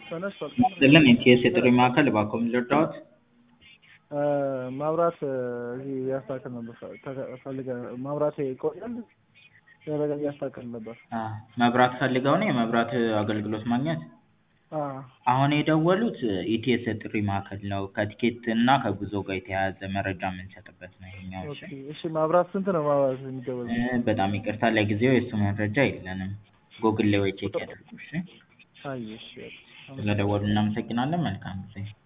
ተነስቷል። ስልን የኢቲኤስ የጥሪ ማዕከል እባክዎ ምን ልርዳዎት? ማብራት እዚህ ያስተካክል ነበር ፈልገ ማብራት ይቆያል ደረገ እያስተካከል ነበር። አ መብራት ፈልገው ነው የመብራት አገልግሎት ማግኘት? አዎ አሁን የደወሉት ኢቲኤስ የጥሪ ማዕከል ነው። ከቲኬት እና ከጉዞ ጋር የተያያዘ መረጃ የምንሰጥበት ነው ይሄኛው። እሺ ኦኬ እሺ ማብራት ስንት ነው ማብራት የሚደወል? እ በጣም ይቅርታ ለጊዜው የእሱ መረጃ የለንም። ጎግል ላይ ወይ ቼክ ያድርጉ። እሺ አይ እሺ ስለደወሉ እናመሰግናለን። መልካም ጊዜ